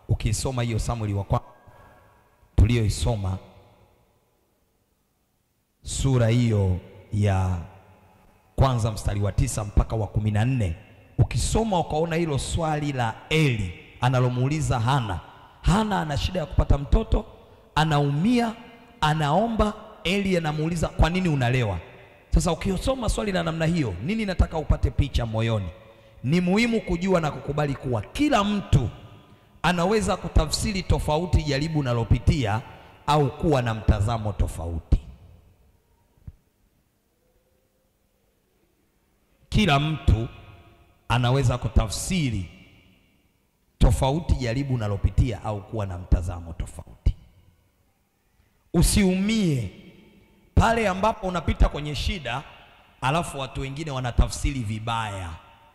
ukisoma hiyo Samueli wa kwanza tuliyoisoma sura hiyo ya kwanza mstari wa tisa mpaka wa kumi na nne ukisoma ukaona hilo swali la Eli analomuuliza Hana. Hana ana shida ya kupata mtoto, anaumia, anaomba. Eli anamuuliza kwa nini unalewa? Sasa ukisoma swali la namna hiyo, nini nataka upate picha moyoni? Ni muhimu kujua na kukubali kuwa kila mtu anaweza kutafsiri tofauti jaribu unalopitia au kuwa na mtazamo tofauti. Kila mtu anaweza kutafsiri tofauti jaribu unalopitia au kuwa na mtazamo tofauti. Usiumie pale ambapo unapita kwenye shida, alafu watu wengine wanatafsiri vibaya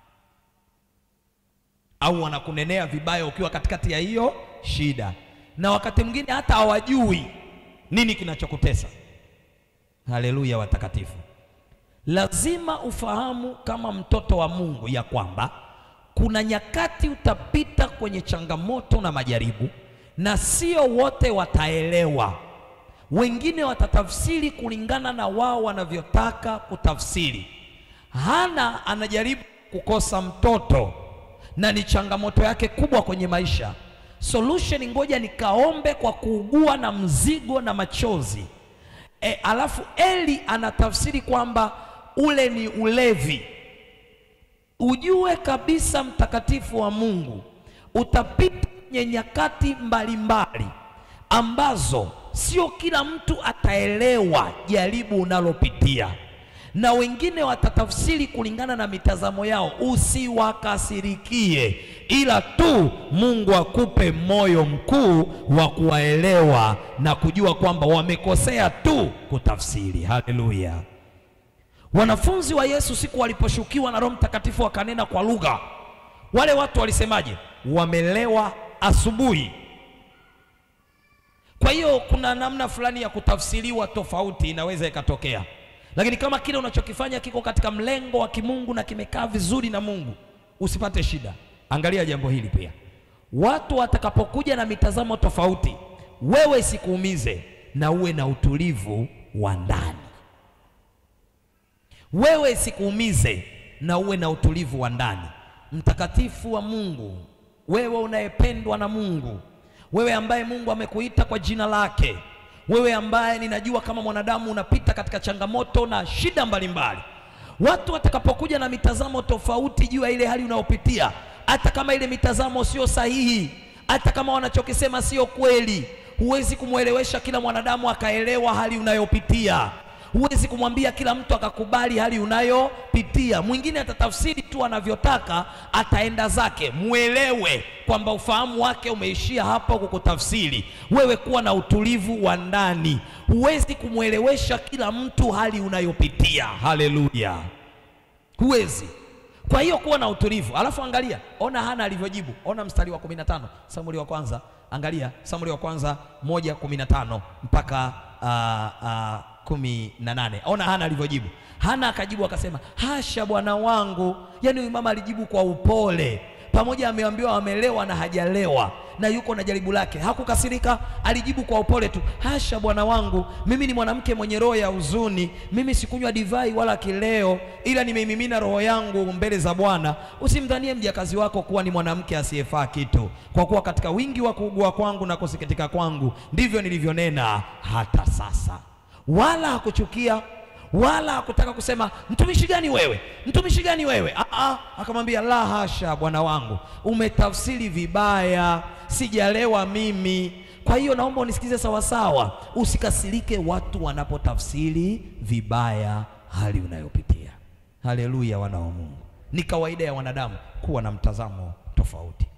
au wanakunenea vibaya ukiwa katikati ya hiyo shida, na wakati mwingine hata hawajui nini kinachokutesa. Haleluya, watakatifu. Lazima ufahamu kama mtoto wa Mungu ya kwamba kuna nyakati utapita kwenye changamoto na majaribu, na sio wote wataelewa. Wengine watatafsiri kulingana na wao wanavyotaka kutafsiri. Hana anajaribu kukosa mtoto na ni changamoto yake kubwa kwenye maisha. Solution, ngoja nikaombe kwa kuugua na mzigo na machozi. E, alafu Eli anatafsiri kwamba ule ni ulevi. Ujue kabisa mtakatifu wa Mungu, utapita kwenye nyakati mbalimbali ambazo sio kila mtu ataelewa jaribu unalopitia, na wengine watatafsiri kulingana na mitazamo yao. Usiwakasirikie, ila tu Mungu akupe moyo mkuu wa kuwaelewa na kujua kwamba wamekosea tu kutafsiri. Haleluya! Wanafunzi wa Yesu siku waliposhukiwa na Roho Mtakatifu wakanena kwa lugha, wale watu walisemaje? Wamelewa asubuhi. Kwa hiyo kuna namna fulani ya kutafsiriwa tofauti inaweza ikatokea, lakini kama kile unachokifanya kiko katika mlengo wa kimungu na kimekaa vizuri na Mungu, usipate shida. Angalia jambo hili pia, watu watakapokuja na mitazamo tofauti, wewe isikuumize na uwe na utulivu wa ndani wewe isikuumize na uwe na utulivu wa ndani. Mtakatifu wa Mungu, wewe unayependwa na Mungu, wewe ambaye Mungu amekuita kwa jina lake, wewe ambaye ninajua kama mwanadamu unapita katika changamoto na shida mbalimbali. Watu watakapokuja na mitazamo tofauti juu ya ile hali unayopitia, hata kama ile mitazamo sio sahihi, hata kama wanachokisema sio kweli, huwezi kumwelewesha kila mwanadamu akaelewa hali unayopitia. Huwezi kumwambia kila mtu akakubali hali unayopitia. Mwingine atatafsiri tu anavyotaka, ataenda zake. Mwelewe kwamba ufahamu wake umeishia hapa kukutafsiri wewe. Kuwa na utulivu wa ndani. Huwezi kumwelewesha kila mtu hali unayopitia. Haleluya, huwezi. Kwa hiyo kuwa na utulivu, alafu angalia, ona Hana alivyojibu. Ona mstari wa 15 Samueli wa kwanza, angalia Samueli wa kwanza moja kumi na tano mpaka uh, uh, kumi na nane. Ona Hana alivyojibu. Hana akajibu akasema, hasha bwana wangu. Yaani huyu mama alijibu kwa upole, pamoja ameambiwa amelewa na hajalewa na yuko na jaribu lake, hakukasirika. Alijibu kwa upole tu, hasha bwana wangu, mimi ni mwanamke mwenye roho ya huzuni. Mimi sikunywa divai wala kileo, ila nimeimimina roho yangu mbele za Bwana. Usimdhanie mjakazi wako kuwa ni mwanamke asiyefaa kitu, kwa kuwa katika wingi wa kuugua kwangu na kusikitika kwangu ndivyo nilivyonena hata sasa wala hakuchukia wala hakutaka kusema mtumishi gani wewe, mtumishi gani wewe. Aa, akamwambia la hasha, bwana wangu, umetafsiri vibaya, sijalewa mimi. Kwa hiyo naomba unisikize sawasawa, usikasirike watu wanapotafsiri vibaya hali unayopitia. Haleluya, wana wa Mungu. Ni kawaida ya wanadamu kuwa na mtazamo tofauti.